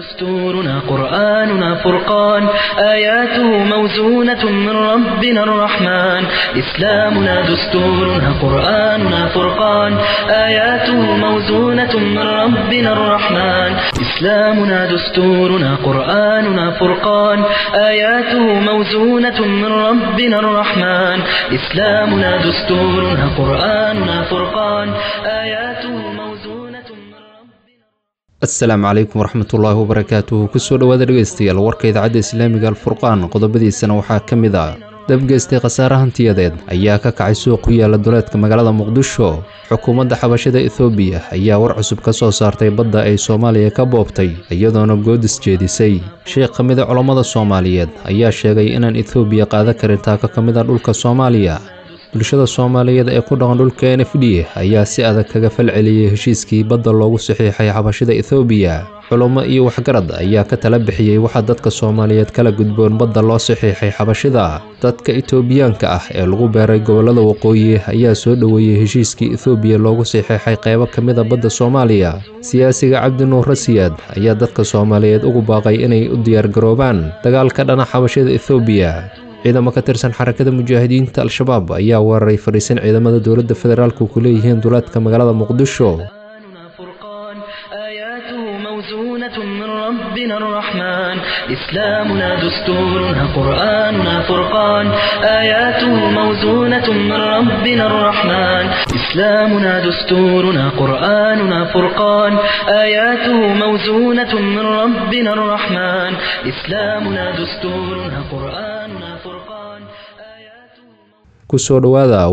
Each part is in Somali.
دستورنا قرآننا فرقان آياته موزونة من ربنا الرحمن إسلامنا دستورنا قرآننا فرقان آياته موزونة من ربنا الرحمن إسلامنا دستورنا قرآننا فرقان آياته موزونة من ربنا الرحمن إسلامنا دستورنا قرآننا فرقان آياته موزونة من ربنا asalaamu calaykum waraxmatullaahi wabarakaatuhu kusoo dhowaada dhegaystayaal warka idaacadda islaamiga alfurqaan qodobadiisana waxaa ka mid ah dabgeystay khasaare hantiyadeed ayaa ka kacay suuq ku yaala duleedka magaalada muqdisho xukuumadda xabashada ethoobiya ayaa war cusub ka soo saartay badda ay soomaaliya ka boobtay iyadoona goodis jeedisay sheekh ka mida culammada soomaaliyeed ayaa sheegay inaan ethoobiya qaadan karin taako ka mid a dhulka soomaaliya bulshada soomaaliyeed ee ku dhaqan dhulka n f d ayaa si adag kaga falceliyey heshiiskii badda loogu saxiixay xabashada ethoobiya culummo iyo waxgarad ayaa ka tala bixiyey waxaa dadka soomaaliyeed kala gudboon badda loo saxiixay xabashida dadka etoobiyaanka ah ee lagu beeray gobollada waqooyi ayaa soo dhoweeyey heshiiskii ethoobiya loogu saxiixay qaybo ka mid a badda soomaaliya siyaasiga cabdinuur rasiyaad ayaa dadka soomaaliyeed ugu baaqay inay u diyaargaroobaan dagaal ka dhana xabashada ethoobiya ciidamo ka tirsan xarakada mujaahidiinta al-shabaab ayaa weeraray fadhiisan ciidamada dowladda federaalku ku leeyihiin duleedka magaalada muqdisho قرآننا فرقان آياته موزونة من ربنا الرحمن إسلامنا دستورنا قرآننا فرقان آياته موزونة من ربنا الرحمن إسلامنا دستورنا قرآننا فرقان آياته موزونة من ربنا الرحمن إسلامنا دستورنا قرآننا فرقان آياته kusoo dhowaada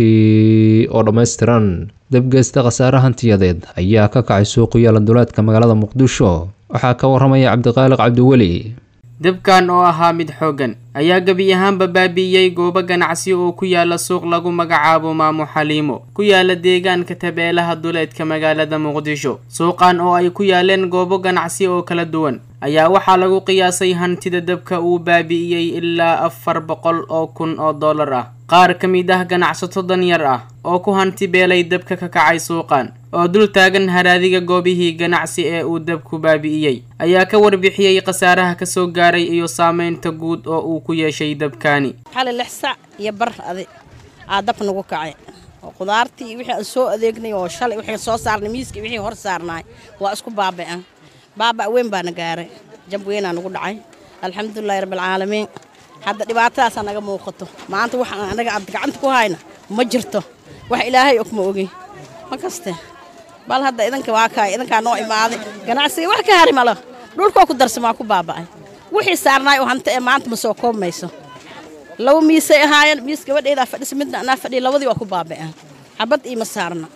warkii oo dhammaystiran dabgeysta khasaare hantiyadeed ayaa ka kacay suuqu yaala duleedka magaalada muqdisho waxaa ka waramaya cabdiqaaliq cabdiweli dabkan oo ahaa mid xooggan ayaa gebi ahaanba baabi'iyey goobo ganacsi oo ku yaala suuq lagu magacaabo maamo xaliimo ku yaala deegaanka tabeelaha duleedka magaalada muqdisho suuqan oo ay ku yaaleen goobo ganacsi oo kala duwan ayaa waxaa lagu qiyaasay hantida dabka uu baabi'iyey ilaa afar boqol oo kun oo dollar ah qaar ka mid ah ganacsato danyar ah oo ku hanti beelay dabka ka kacay suuqan oo dul taagan haraadiga goobihii ganacsi ee uu dabku baabi'iyey ayaa ka warbixiyey khasaaraha kasoo gaaray iyo saameynta guud oo uu ku yeeshay dabkaani xali lix sac iyo bar adi aa dab nagu kacay oo qudaartii wixii aan soo adeegnay oo shalay wixii soo saarnay miiskii wixii hor saarnaay waa isku baaba'an baaba' weyn baana gaaray jab weynaa nagu dhacay alxamdulilahi rabbilcaalamiin hadda dhibaatadaasaa naga muuqato maanta wax aan anaga aad gacanta ku hayna ma jirto wax ilaahay og ma ogi ma kaste bal hadda idanka waa kaay idankaa noo imaaday ganacsiga wax ka hari malo dhulkoo ku darsamaa ku baaba'ay wixii saarnaay oo hanta ee maanta ma soo koobmayso laba miisay ahaayeen miis gabadheedaa fadhisa midna anaa fadhiya labadii waa ku baaba'een xabad iima saarna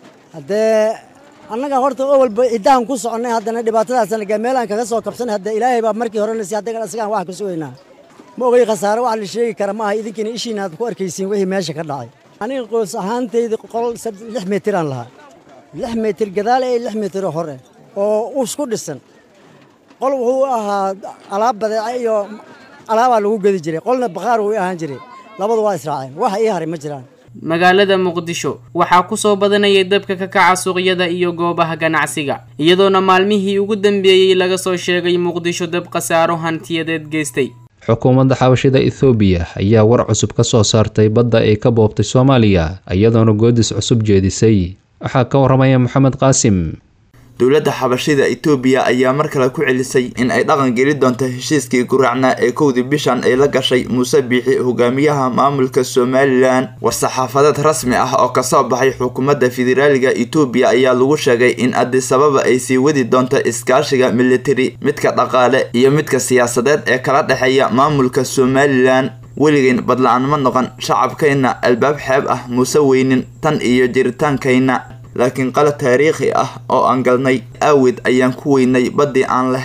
haddee annaga horta awalba iddaan ku soconnay haddana dhibaatadaasana meelaan kaga soo kabsanay hadda ilaahay baa markii horena si haddagan isagaan wax ka sugaynaa ma ogay khasaare wax la sheegi kara ma aha idinkiina ishiina aad ku arkaysiin wixii meesha ka dhacay aniga qoys ahaantayda qol lix mitiraan lahaa lix mitir gadaale ee lix mitiroo hore oo isku dhisan qol wuxuu ahaa alaab badeeca iyo alaabaa lagu gedi jiray qolna bakhaar wuu ahaan jiray labadu waa israaceen wax ii haray ma jiraan magaalada muqdisho waxaa kusoo badanayay dabka ka kaca suuqyada iyo goobaha ganacsiga iyadoona maalmihii ugu dambeeyey laga soo sheegay muqdisho dab khasaaro hantiyadeed geystay xukuumadda xabashida ethoobiya ayaa war cusub ka soo saartay badda ay ka boobtay soomaaliya iyadoona goodis cusub jeedisay waxaa ka waramaya maxamed qaasim dowladda xabashida etoobiya ayaa mar kale ku celisay in ay dhaqan geli doonto heshiiskii guraacnaa ee kowdii bishan ay la gashay muuse biixi hogaamiyaha maamulka somalilan war-saxaafadeed rasmi ah oo kasoo baxay xukuumadda federaaliga etoobiya ayaa lagu sheegay in adisababa ay sii wadi doonto iskaashiga militari midka dhaqaale iyo midka siyaasadeed ee kala dhexeeya maamulka somalilan weligeyn badla-aan ma noqon shacabkayna albaab xeeb ah muuse weynin tan iyo jiritaankayna laakiin qalad taariikhi ah oo aan galnay aawid ayaan ku weynay baddii aan lahayn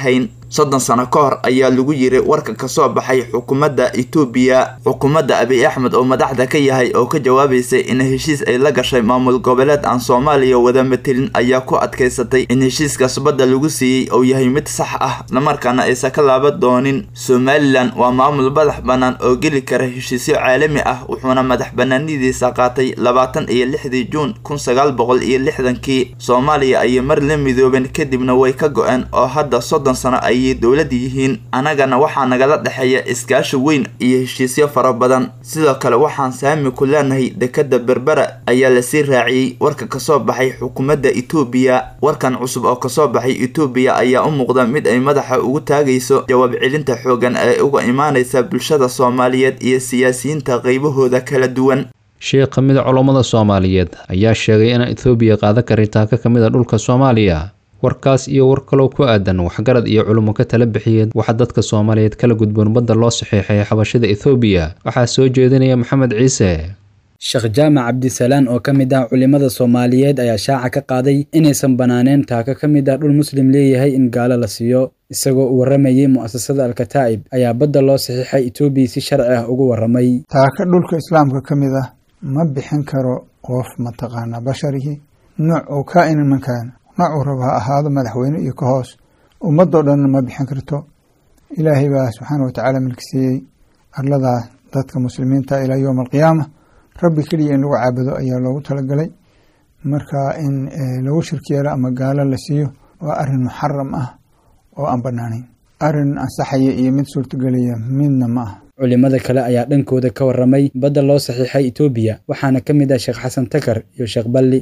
soddon sano ka hor ayaa lagu yiri warka kasoo baxay xukuumadda etoobiya xukuumadda abiy axmed oo madaxda ka yahay oo ka jawaabaysay in heshiis ay la gashay maamul goboleed aan soomaaliya wada matelin ayaa ku adkaysatay in heshiiskaas badda lagu siiyey oo yahay mid sax ah islamarkaana aysan ka laaban doonin somalilan waa maamul madax bannaan oo geli kara heshiisyo caalami ah wuxuuna madax banaanidiisa qaatay labaatan iyo lixdii juun kun sagaal boqol iyo lixdankii soomaaliya ayay mar la midoobeen kadibna way ka go-een oo hadda soddon sano ayay dowlad yihiin annagana waxaa nagala dhexeeya iskaashi weyn iyo heshiisyo fara badan sidoo kale waxaan saami ku leenahay dekadda berbera ayaa lasii raaciyey warka kasoo baxay xukuumadda etoobiya warkan cusub oo kasoo baxay etoobiya ayaa u muuqda mid ay madaxa ugu taagayso jawaab celinta xoogan ee uga imaanaysa bulshada soomaaliyeed iyo siyaasiyiinta qaybahooda kala duwan sheekh ka mid a culammada soomaaliyeed ayaa sheegay inaan ethoobiya qaadan karin taaka ka mid a dhulka soomaaliya warkaas iyo war kaloo ku aadan waxgarad iyo culummo ka tala bixiyeen waxaa dadka soomaaliyeed kala gudboon badda loo saxiixay xabashada ethoobiya waxaa soo jeedinaya maxamed ciise sheekh jaamac cabdisalaan oo ka mid ah culimmada soomaaliyeed ayaa shaaca ka qaaday inaysan bannaaneen taaka ka mid ah dhul muslim leeyahay in gaalo la siiyo isagoo u warramayey mu'asasada alkataa'ib ayaa badda loo saxiixay etoobiya si sharci ah ugu warramay taaka dhulka islaamka ka mid ah ma bixin karo qof mataqaanaa basharihii nooc uu kaa-ina mankaana noocuu raba ha ahaado madaxweyne iyo ka hoos ummadoo dhanna ma bixin karto ilaahay baa subxaana watacaala milki siiyey arladaa dadka muslimiinta ilaa yowma alqiyaama rabbi keliya in lagu caabudo ayaa loogu talagalay marka in lagu shirki yeelo ama gaalo la siiyo waa arin muxaram ah oo aan banaanayn arin ansaxaya iyo mid suurtagelaya midna ma ah culimada kale ayaa dhankooda ka warramay badda loo saxiixay etoobiya waxaana ka mid ah sheekh xasan takar iyo sheekh balli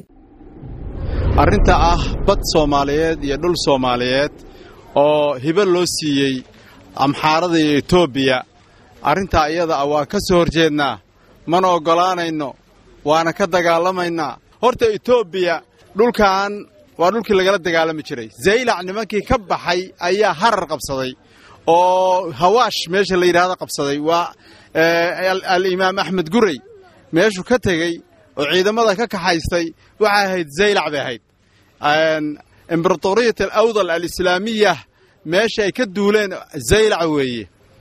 arrinta ah bad soomaaliyeed iyo dhul soomaaliyeed oo hibo loo siiyey amxaarada iyo etoobiya arrintaa iyada ah waa ka soo horjeednaa mana oggolaanayno waana ka dagaalamaynaa horta etoobiya dhulkan waa dhulkii lagala dagaalami jiray zaylac nimankii ka baxay ayaa harar qabsaday oo hawaash meesha la yidhaahdo qabsaday waa alimaam axmed gurey meeshuu ka tegey oo ciidamada ka kaxaystay waxay ahayd zaylac bay ahayd imberatoriyat alawdal alislaamiya meesha ay ka duuleen zaylac weeye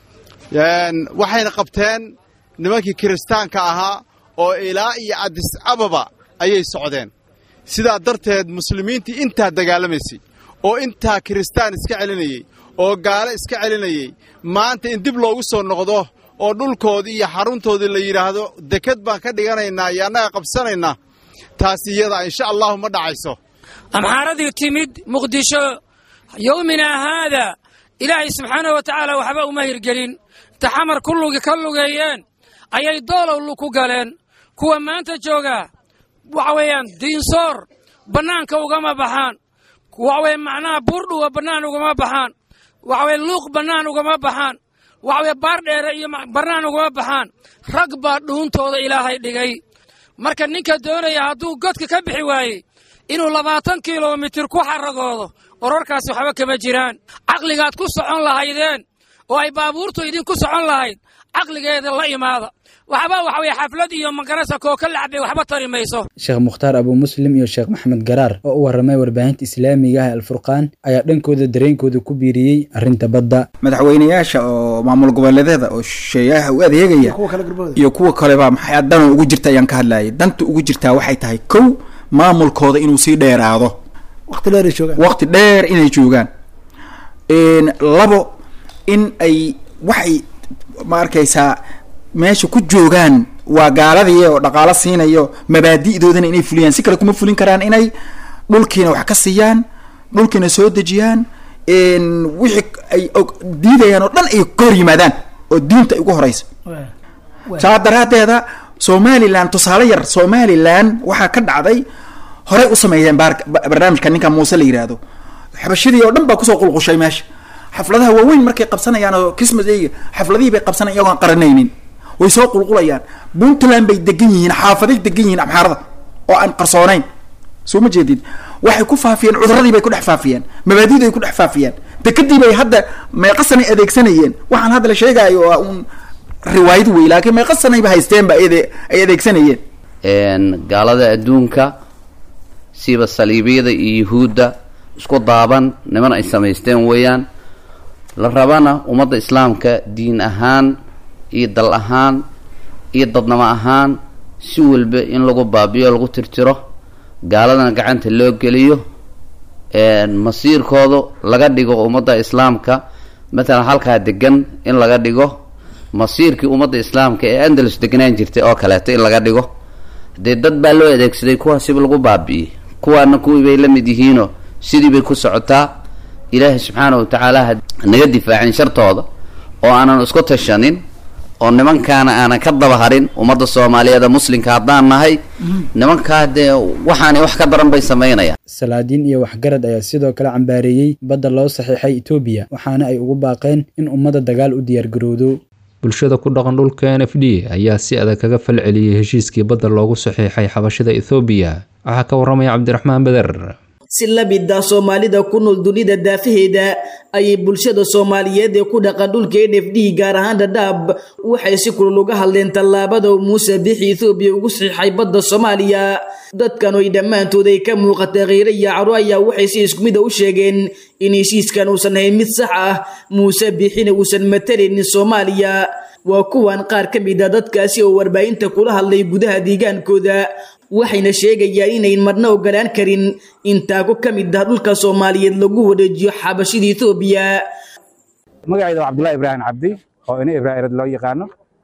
waxayna qabteen nimankii kiristaanka ahaa oo ilaa iyo adis ababa ayay socdeen sidaa darteed muslimiintii intaa dagaalamaysay oo intaa kiristaan iska celinayey oo gaalo iska celinayey maanta in dib loogu soo noqdo oo dhulkoodii iyo xaruntoodii la yidhaahdo dekad baan ka dhiganaynaa iyo annaga qabsanaynaa taas iyada insha allahu ma dhacayso amxaaradii timid muqdisho yowminaa haada ilaahay subxaanahu wa tacaala waxba uma hirgelin inta xamar ka lugeeyeen ayay doolowlu ku galeen kuwa maanta joogaa waxa weeyaan diinsoor bannaanka ugama baxaan waxa weye macnaha buurdhuwa bannaan ugama baxaan waxa weye luuq bannaan ugama baxaan waxa weye baardheere iyo bannaan ugama baxaan rag baa dhuuntooda ilaahay dhigay marka ninka doonaya hadduu godka ka bixi waayey inuu labaatan kilomitir ku xaragoodo orarkaasi waxba kama jiraan caqligaad ku socon lahaydeen oo ay baabuurtu idinku socon lahayd caqligeeda la imaada waxba waxa weye xaflad iyo magarasa kooka lacbay waxba tari mayso sheekh mukhtaar abuu muslim iyo sheekh maxamed garaar oo u warramay warbaahinta islaamiga ah alfurqaan ayaa dhankooda dareenkooda ku biiriyey arrinta badda madaxweynayaasha oo maamul goboleedyada oo sheeyaha u adeegaya iyo kuwa kaleba maxay dano ugu jirta ayaan ka hadlayay danta ugu jirtaa waxay tahay kow maamulkooda inuu sii dheeraado waqti dheer inay joogaan labo in ay waxay ma arkaysaa meesha ku joogaan waa gaaladii oo dhaqaalo siinayo mabaadi'doodana inay fuliyaan si kale kuma fulin karaan inay dhulkiina wax ka siiyaan dhulkiina soo dejiyaan wixii ay diidayaan oo dhan ay ka hor yimaadaan oo diinta ay ugu horeyso saa daraadeeda somalilan tusaale yar somalilan waxaa ka dhacday horey u sameeyeen barnaamijka ninka muuse la yidhaahdo xabashadii oo dhan baa kusoo qulqushay meesha xafladaha waaweyn markay qabsanayaan oo christmas ega xafladihii bay qabsanayan iyagoon qaranaynin way soo qulqulayaan puntland bay degan yihiin xaafaday degan yihiin amxaarada oo aan qarsoonayn soo ma jeedid waxay ku faafiyeen cuduradii bay ku dhex faafiyeen mabaadida ay ku dhex faafiyeen dekadii bay hadda meeqasanay adeegsanayeen waxaan hadda la sheegaayo waa un riwaayad wey laakiin meeqasanayba haysteenba ay adeegsanayeen gaalada adduunka siiba saliibiyada iyo yuhuudda isku daaban niman ay samaysteen weeyaan la rabana ummadda islaamka diin ahaan iyo dal ahaan iyo dadnamo ahaan si walba in lagu baabiyo lagu tirtiro gaaladana gacanta loo geliyo masiirkoodu laga dhigo ummadda islaamka matalan halkaa degan in laga dhigo masiirkii ummadda islaamka ee andalus degnaan jirtay oo kaleeto in laga dhigo dee dad baa loo adeegsaday kuwaasiba lagu baabi'iyey kuwaana kuwii bay la mid yihiinoo sidii bay ku socotaa ilaahay subxaana wa tacaala ha naga difaacin shartooda oo aanan isku tashanin oo nimankaana aanan ka daba harin ummadda soomaaliyeed ee muslimka haddaan nahay nimankaa dee waxaanay wax ka daran bay samaynayaan salaadiin iyo waxgarad ayaa sidoo kale cambaareeyey badda loo saxiixay etoobiya waxaana ay ugu baaqeen in ummadda dagaal u diyaargarowdo bulshada ku dhaqan dhulka n f d ayaa si adag kaga falceliyey heshiiskii badda loogu saxiixay xabashada ethoobiya waxaa ka warramaya cabdiraxmaan beder si la mid ah soomaalida ku nool dunida daafaheeda ayay bulshada soomaaliyeed ee ku dhaqan dhulka n f d gaar ahaan dhadhaab waxay si kulul uga hadleen tallaabada muuse bixi ethoobiya ugu saxiixay badda soomaaliya dadkan oy dhammaantood ay ka muuqata kheyre iyo caro ayaa waxay si isku mid a u sheegeen in heshiiskan uusan hayn mid sax ah muuse bixina uusan matalaynin soomaaliya waa kuwan qaar ka mid a dadkaasi oo warbaahinta kula hadlay gudaha deegaankooda waxayna sheegayaan inayn marna ogolaan karin in taago ka mid ah dhulka soomaaliyeed lagu wareejiyo xabashida ethoobiya magacayda waa cabdullahi ibraahim cabdi oo ina ibraahirad loo yaqaano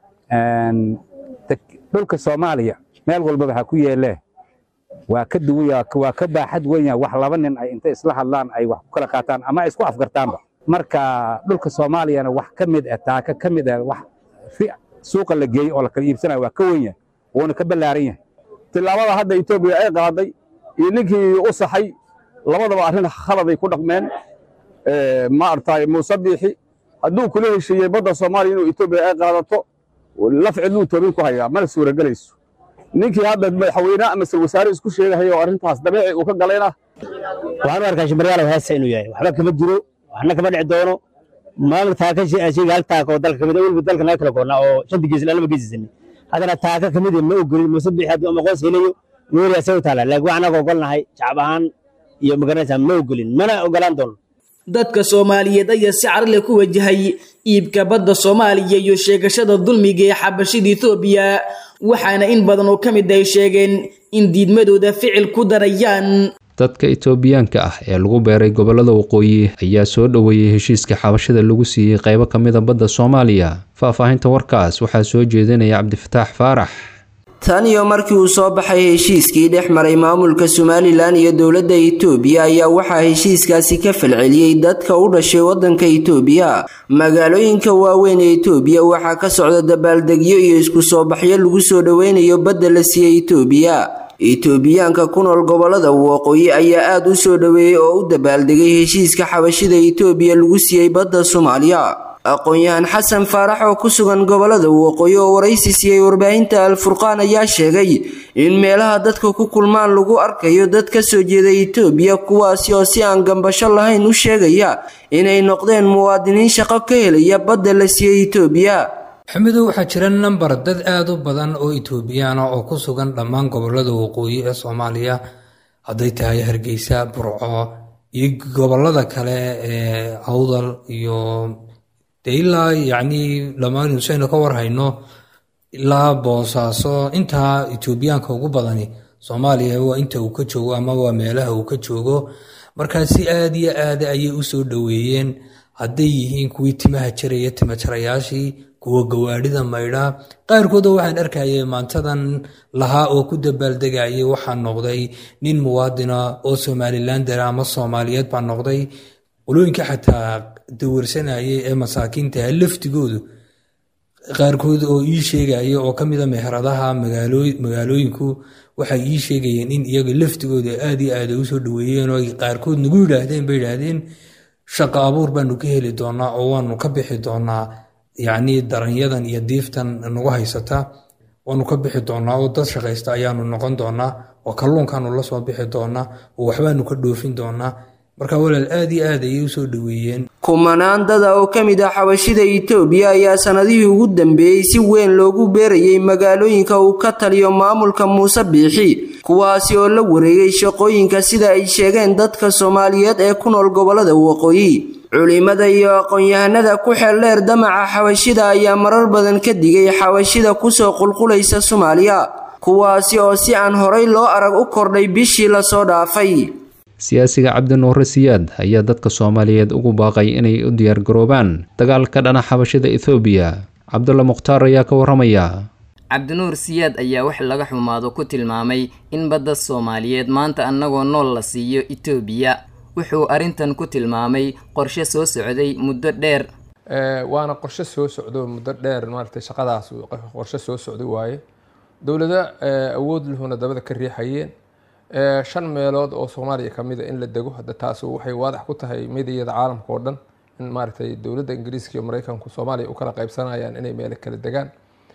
dhulka soomaaliya meel walbaba ha ku yeelee waa ka duwaya waa ka baaxad weyn wax laba nin ay intay isla hadlaan ay wax ku kala qaataan ama ay isku afgartaanba marka dhulka soomaaliyana wax ka mid ah taaka ka mid ah wax suuqa la geeyey oo la kala iibsanayo waa ka weyn yahay wuuna ka ballaaran yahay tillaabada hadda etoobiya ay qaaday iyo ninkii u saxay labadaba arrin khaladay ku dhaqmeen maaragtay muuse biixi hadduu kula heshiiyey badda soomaaliya inuu etoobiya ay qaadato laf cidluu toobin ku hayaa mana suuragelayso ninkii hadda madaxweyne ama sal wasaare isku sheegahaya oo arrintaas dabeeci uu ka galayna waxaan u arkaa shimbiryaalow heesta inuu yahay waxba kama jiro waxna kama dhici doono maamul taaka sheega hal taaka oo dalka kamid weliba dalka naga kala goonnaa oo shanta gees lama geesisanay haddana taaka kamid ma ogolin muuse bixi hadduu ama qoos helayo nuuri asay u taala laakiin wax anaga ogolnahay shacab ahaan iyo magaranaysaa ma ogolin mana ogolaan doono dadka soomaaliyeed ayaa si carale ku wajahay iibka badda soomaaliya iyo sheegashada dulmiga ee xabashida ethoobiya waxaana in badan oo ka mid ay sheegeen in diidmadooda ficil ku darayaan dadka itoobiyaanka ah ee lagu beeray gobollada waqooyi ayaa soo dhoweeyey heshiiska xabashada lagu siiyey qaybo ka mida badda soomaaliya faahfaahinta warkaas waxaa soo jeedinaya cabdifataax faarax tan iyo markii uu soo baxay heshiiskii dhex maray maamulka somalilan iyo dowladda itoobiya ayaa waxaa heshiiskaasi ka falceliyey dadka u dhashay waddanka itoobiya magaalooyinka waaweyn ee itoobiya waxaa ka socda dabaaldegyo iyo isku soo baxyo lagu soo dhoweynayo badda la siiyey itoobiya itoobiyaanka ku nool gobollada waqooyi ayaa aada u soo dhoweeyey oo u dabaaldegay heshiiska xabashida itoobiya lagu siiyey badda soomaaliya aqoon-yahan xasan faarax oo ku sugan gobollada waqooyi oo waraysi siiyey warbaahinta al-furqaan ayaa sheegay in meelaha dadka ku kulmaan lagu arkayo dad ka soo jeeda itoobiya kuwaasi oo si aan gambasho lahayn u sheegaya inay noqdeen muwaadiniin shaqo ka helaya badda la siiyey itoobiya xamidow waxaa jira nambar dad aada u badan oo itoobiyaana oo ku sugan dhammaan gobollada waqooyi ee soomaaliya hadday tahay hargeysa burco iyo gobollada kale ee awdal iyo dee ilaa yacnii dhammaan nusaynu ka warhayno ilaa boosaaso intaa itoobiyaanka ugu badani soomaaliya waa inta uu ka joogo ama waa meelaha uu ka joogo markaa si aada iyo aada ayay u soo dhoweeyeen hadday yihiin kuwii timaha jaraya timajarayaashii kuwa gawaadhida maydha qaarkooda waxaan arkayay maantadan lahaa oo ku dabaaldegayay waxaa noqday nin muwaadina oo somalilander ama soomaaliyeed baa noqday qolooyinka xataa dawarsanayay ee masaakiintaha laftigoodu qaarkood oo ii sheegaya oo ka mida meheradaha magaalooyinku waxay ii sheegayeen in iyaga laftigooda aad iyo aad ay usoo dhaweeyeen oo qaarkood nagu yidhaahdeen bay yidhaahdeen shaqo abuur baanu ka heli doonaa oo waanu ka bixi doonaa yacnii daranyadan iyo diiftan nagu haysata waanu ka bixi doonaa oo dad shaqaysta ayaanu noqon doonaa oo kalluunkaanu la soo bixi doonaa oo waxbaanu ka dhoofin doonaa marka walaal aad iyo aad ayay usoo dhaweeyeen kumanaan dada oo ka mid ah xabashida itoobiya ayaa sanadihii ugu dambeeyey si weyn loogu beerayay magaalooyinka uu ka taliyo maamulka muuse biixi kuwaasi oo la wareegay shaqooyinka sida ay sheegeen dadka soomaaliyeed ee ku nool gobollada waqooyi culimada iyo aqoon-yahanada ku xeeldheer damaca xabashida ayaa marar badan ka digay xabashida kusoo qulqulaysa soomaaliya kuwaasi oo si aan horay loo arag u kordhay bishii lasoo dhaafay siyaasiga cabdinuure siyaad ayaa dadka soomaaliyeed ugu baaqay inay u diyaargaroobaan dagaalka dhana xabashida ethoobiya cabdulla mukhtaar ayaa ka waramaya cabdinuur siyaad ayaa wax laga xumaado ku tilmaamay in badda soomaaliyeed maanta annagoo nool la siiyo etoobiya wuxuu arrintan ku tilmaamay qorshe soo socday muddo dheer waana qorshe soo socdo muddo dheer maaragtay shaqadaas qorshe soo socday waaye dowlado awood lahuna dabada ka riixayeen shan meelood oo soomaaliya ka mid a in la dego hadda taas waxay waadax ku tahay midiyada caalamka oo dhan in maaragtay dowladda ingiriiska iyo maraykanku soomaaliya u kala qaybsanayaan inay meelo kala degaan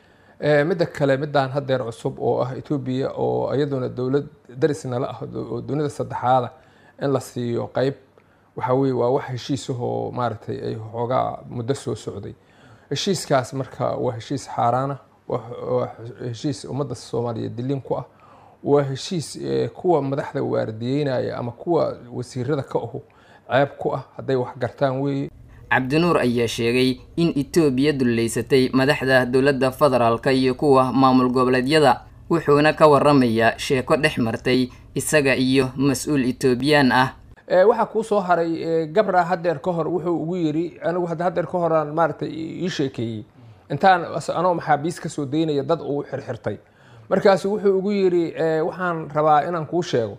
midda kale midaan hadeer cusub oo ah etoobiya oo iyaduna dowlad darisnala ah oo dunida saddexaada in la siiyo qeyb waxa weye waa wax heshiisahoo maaragtay ay xoogaa muddo soo socday heshiiskaas marka waa heshiis xaaraana waa heshiis ummadda soomaaliyeed dilin ku ah waa heshiis kuwa madaxda waardiyeynaya ama kuwa wasiirada ka ahu ceeb ku ah hadday wax gartaan weeye cabdinuur ayaa sheegay in etoobiya dullaysatay madaxda dowladda federaalka iyo kuwa maamul goboleedyada wuxuuna ka waramayaa sheeko dhex martay isaga iyo mas-uul etoobiyaan ah waxaa kuu soo haray gabra hadeer ka hor wuxuu ugu yiri anigu hadeer ka horaan maaragtay ii sheekeeyey intaan anoo maxaabiis kasoo daynaya dad uu xirxirtay markaasu wuxuu ugu yiri waxaan rabaa inaan kuu sheego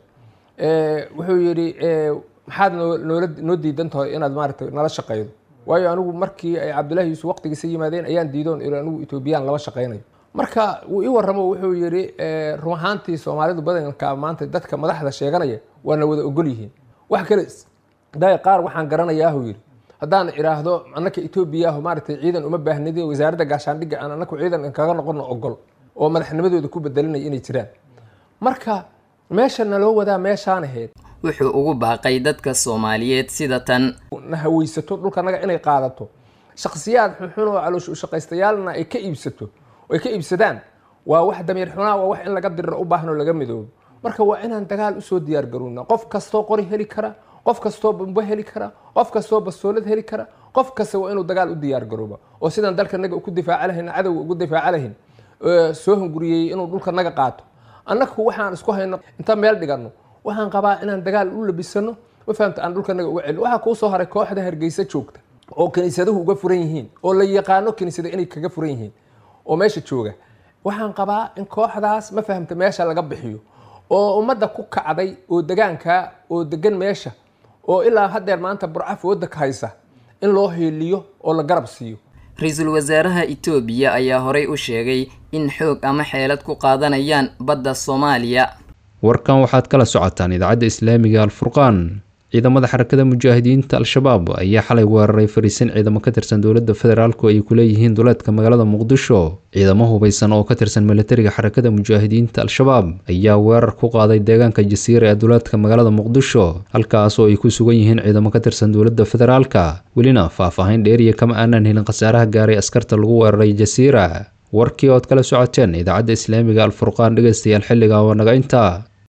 wuxuu yidhi maxaad noola noo diidan tahay inaad maaragtay nala shaqeydo waayo anigu markii ay cabdullahi yuusuf waqtigiisa yimaadeen ayaan diidoon iri anigu etoobiyaan lama shaqeynayo marka wuu ii waramo wuxuu yidhi run ahaantii soomaalidu badanka maanta dadka madaxda sheeganaya waana wada ogol yihiin wax kale daay qaar waxaan garanayaahu yidhi haddaan idhaahdo annaka etoobiyahu maaragtay ciidan uma baahnidi wasaaradda gaashaandhigga aan annaku ciidan kaga noqono ogol oo madaxnimadooda ku bedelinaya inay jiraan marka meesha naloo wadaa meeshaan ahayd wuxuu ugu baaqay dadka soomaaliyeed sida tan na haweysato dhulkanaga inay qaadato shakhsiyaad xunxun oo caloosh ushaqaystayaalna ay ka iibsato ay ka iibsadaan waa wax damiir xunaa waa wax in laga diriro u baahan oo laga midoobo marka waa inaan dagaal usoo diyaar garoona qof kastoo qori heli kara qof kastoo bambo heli kara qof kastoo bastoolad heli kara qof kasta waa inuu dagaal u diyaar garooba oo sidaan dalkanaga ugu difaaca lahayn cadowga ugu difaaca lahayn soo hunguriyey inuu dhulkanaga qaato annagu waxaan isku hayno inta meel dhigano waxaan qabaa inaan dagaal u labisano ma fahamta aan dhulkanaga uga celin waxaa kuu soo haray kooxda hargeysa joogta oo kiniisaduhu uga furan yihiin oo la yaqaano kiniisada inay kaga furan yihiin oo meesha jooga waxaan qabaa in kooxdaas ma fahamta meesha laga bixiyo oo ummadda ku kacday oo degaanka oo degan meesha oo ilaa hadeer maanta burca fooda ka haysa in loo heeliyo oo la garab siiyo ra-iisul wasaaraha etoobiya ayaa horey u sheegay in xoog ama xeelad ku qaadanayaan badda soomaaliya warkan waxaad kala socotaan idaacadda islaamiga alfurqaan ciidamada xarakada mujaahidiinta al-shabaab ayaa xalay weeraray fariisin ciidamo ka tirsan dowladda federaalku ay ku leeyihiin duleedka magaalada muqdisho ciidamo hubaysan oo ka tirsan militariga xarakada mujaahidiinta al-shabaab ayaa weerar ku qaaday deegaanka jasiira ee duleedka magaalada muqdisho halkaas oo ay ku sugan yihiin ciidamo ka tirsan dowladda federaalka welina faah-faahin dheeriya kama aanan helin khasaaraha gaaray askarta lagu weeraray jasiira warkii ood kala socoteen idaacadda islaamiga alfurqaan dhegeystayaal xilliga waa naga intaa